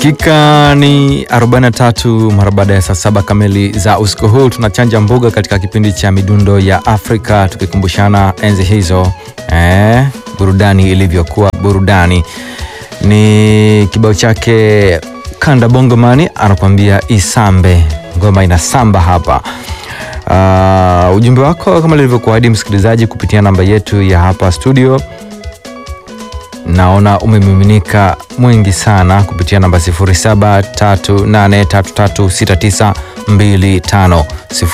Dakika ni 43 mara baada ya saa saba kamili za usiku huu, tunachanja mbuga katika kipindi cha midundo ya Afrika tukikumbushana enzi hizo eh, burudani ilivyokuwa burudani. Ni kibao chake Kanda Bongomani anakuambia isambe, ngoma inasamba hapa. Uh, ujumbe wako kama lilivyokuahidi msikilizaji, kupitia namba yetu ya hapa studio naona umemiminika mwingi sana kupitia namba 0738336925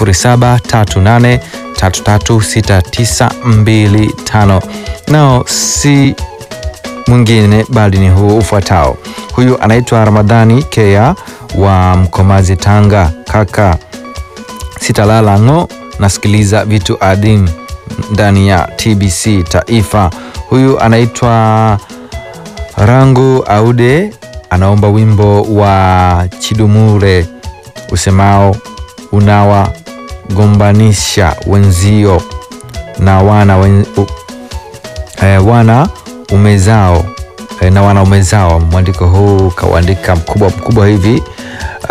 0738336925 nao si mwingine bali ni huu ufuatao. Huyu anaitwa Ramadhani Kea wa Mkomazi, Tanga. Kaka sitalala ng'o, nasikiliza vitu adhim ndani ya TBC Taifa. Huyu anaitwa Rangu Aude, anaomba wimbo wa Chidumure usemao unawagombanisha wenzio na wana, wen, u, eh, wana umezao eh, na wana umezao. Mwandiko huu kauandika mkubwa mkubwa hivi. Uh,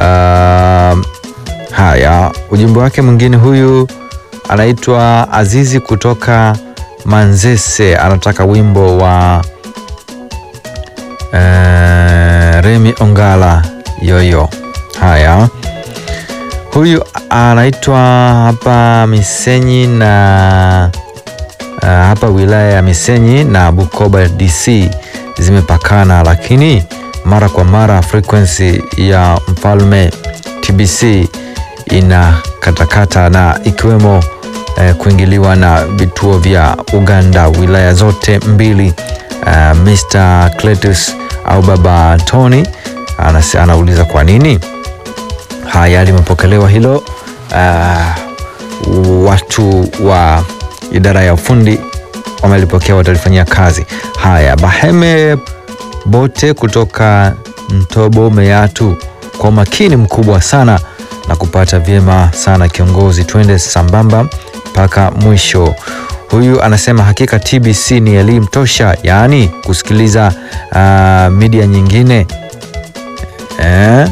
haya, ujumbe wake mwingine, huyu anaitwa Azizi kutoka Manzese anataka wimbo wa uh, Remi Ongala yoyo. Haya, huyu anaitwa hapa Misenyi na uh, hapa wilaya ya Misenyi na Bukoba DC zimepakana, lakini mara kwa mara frequency ya mfalme TBC ina katakata na ikiwemo Uh, kuingiliwa na vituo vya Uganda wilaya zote mbili. Uh, Mr. Cletus au Baba Tony anase, anauliza kwa nini. Haya, limepokelewa hilo. Uh, watu wa idara ya ufundi wamelipokea, watalifanyia kazi. Haya, Baheme Bote kutoka Ntobo Meatu, kwa umakini mkubwa sana na kupata vyema sana kiongozi, twende sambamba mpaka mwisho. Huyu anasema hakika TBC ni elimu tosha, yaani kusikiliza uh, media nyingine eh?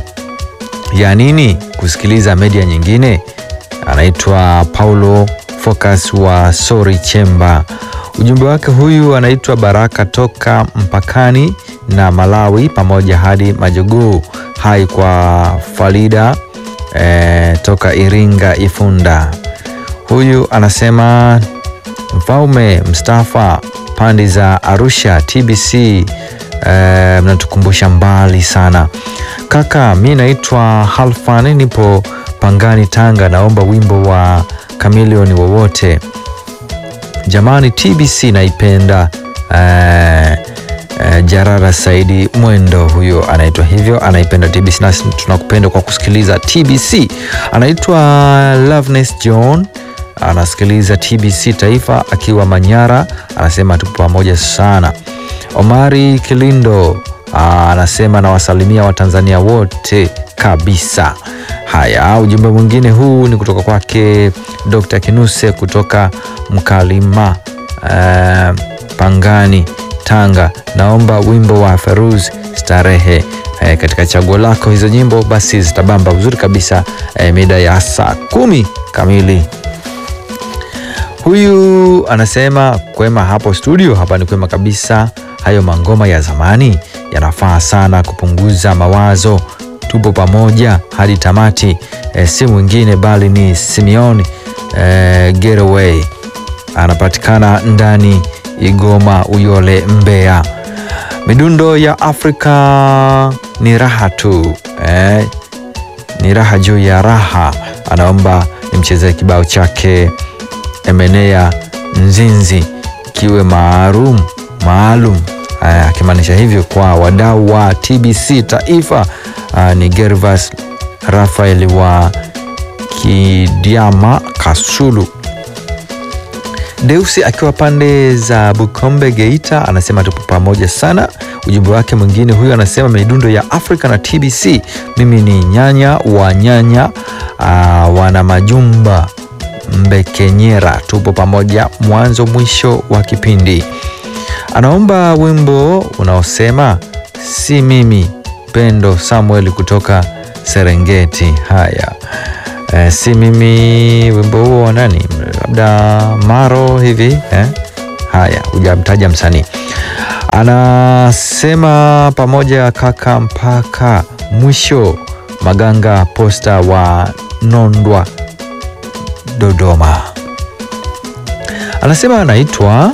ya nini kusikiliza media nyingine? Anaitwa Paulo Focus wa Sori Chemba. Ujumbe wake huyu anaitwa Baraka toka mpakani na Malawi pamoja hadi Majogoo. Hai kwa Falida eh, toka Iringa Ifunda. Huyu anasema mfalme Mustafa pandi za Arusha TBC eh, mnatukumbusha mbali sana kaka. Mi naitwa Halfan, nipo Pangani, Tanga. Naomba wimbo wa Kamilioni wowote jamani, TBC naipenda. eh, eh, Jarara Saidi Mwendo, huyo anaitwa hivyo, anaipenda TBC nasi tunakupenda kwa kusikiliza TBC. Anaitwa Loveness John anasikiliza TBC Taifa akiwa Manyara, anasema tupo pamoja sana. Omari Kilindo anasema nawasalimia Watanzania wote kabisa. Haya, ujumbe mwingine huu ni kutoka kwake Dr. Kinuse kutoka Mkalima uh, Pangani, Tanga. Naomba wimbo wa Feruz Starehe. E, katika chaguo lako hizo nyimbo basi zitabamba uzuri kabisa e, mida ya saa kumi kamili. Huyu anasema kwema hapo studio. Hapa ni kwema kabisa. Hayo mangoma ya zamani yanafaa sana kupunguza mawazo. Tupo pamoja hadi tamati. E, si mwingine bali ni Simeon e, Getaway anapatikana ndani Igoma, Uyole, Mbeya. Midundo ya Afrika ni raha tu e, ni raha juu ya raha. Anaomba nimchezee kibao chake Emenea Nzinzi kiwe maalum maalum, akimaanisha hivyo kwa wadau wa TBC Taifa. Aa, ni Gervas Rafael wa Kidiama Kasulu. Deusi akiwa pande za Bukombe Geita anasema tupo pamoja sana. Ujumbe wake mwingine huyu anasema midundo ya Afrika na TBC. Mimi ni nyanya wa nyanya aa, wana majumba Mbekenyera, tupo pamoja mwanzo mwisho wa kipindi. Anaomba wimbo unaosema si mimi Pendo Samuel kutoka Serengeti. Haya, e, si mimi, wimbo huo wa nani? Labda Maro hivi eh? Haya, hujamtaja msanii. Anasema pamoja kaka mpaka mwisho. Maganga Posta wa Nondwa, Dodoma. Anasema anaitwa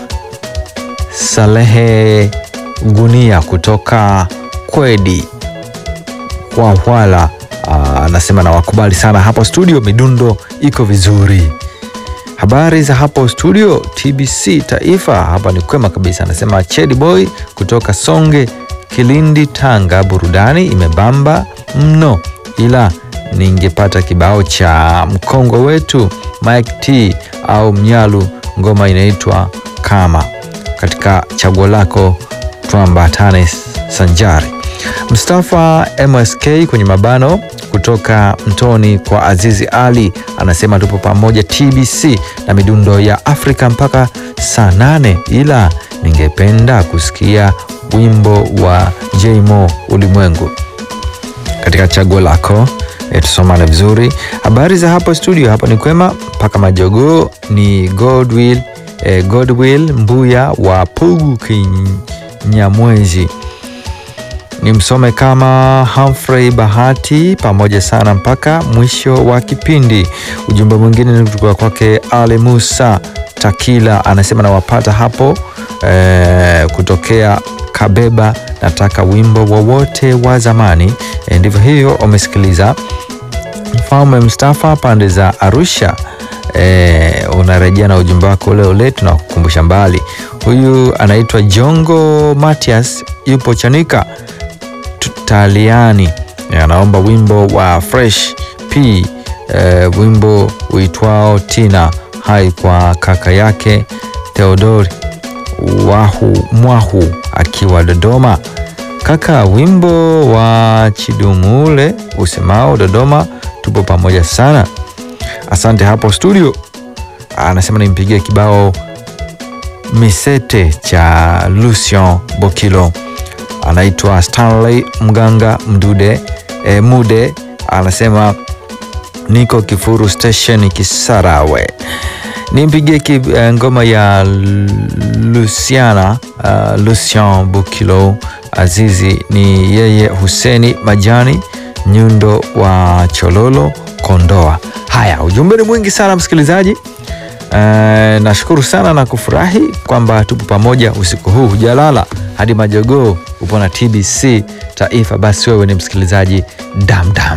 Salehe Gunia kutoka Kwedi kwa Hwala. Anasema na wakubali sana hapo studio, midundo iko vizuri. Habari za hapo studio TBC Taifa, hapa ni kwema kabisa. Anasema Chedi Boy kutoka Songe, Kilindi, Tanga, burudani imebamba mno, ila ningepata kibao cha mkongwe wetu Mike T au Mnyalu, ngoma inaitwa kama katika chaguo lako, tuambatane sanjari. Mustafa MSK kwenye mabano kutoka Mtoni kwa Azizi Ali anasema tupo pamoja TBC na midundo ya Afrika mpaka saa nane, ila ningependa kusikia wimbo wa Jmo ulimwengu katika chaguo lako. E, tusomane vizuri. Habari za hapo studio, hapa ni kwema mpaka majogoo. Ni Godwill, e, Godwill Mbuya wa Pugu Kinyamwezi ni msome kama Humphrey Bahati pamoja sana mpaka mwisho wa kipindi. Ujumbe mwingine ni kutoka kwake Ali Musa Takila, anasema nawapata hapo e, kutokea Kabeba, nataka wimbo wowote wa, wa zamani e, ndivyo hivyo. Umesikiliza Mfalme Mustafa pande za Arusha. E, unarejea na ujumbe wako ule ule, tunakukumbusha mbali. Huyu anaitwa Jongo Matias, yupo Chanika Taliani anaomba wimbo wa Fresh P e, wimbo uitwao Tina hai kwa kaka yake Theodori wahu mwahu akiwa Dodoma. Kaka, wimbo wa Chidumule usemao Dodoma tupo pamoja sana. Asante hapo studio. Anasema nimpigie kibao Misete cha Lucien Bokilo anaitwa Stanley Mganga Mdude e, Mude anasema niko Kifuru Station Kisarawe, nimpigie ki, e, ngoma ya Luciana uh, Lucien Bukilo Azizi ni yeye Huseni Majani Nyundo wa Chololo Kondoa. Haya, ujumbe ni mwingi sana msikilizaji. Uh, nashukuru sana na kufurahi kwamba tupo pamoja usiku huu, hujalala hadi majogoo upo na TBC Taifa. Basi wewe ni msikilizaji damdam.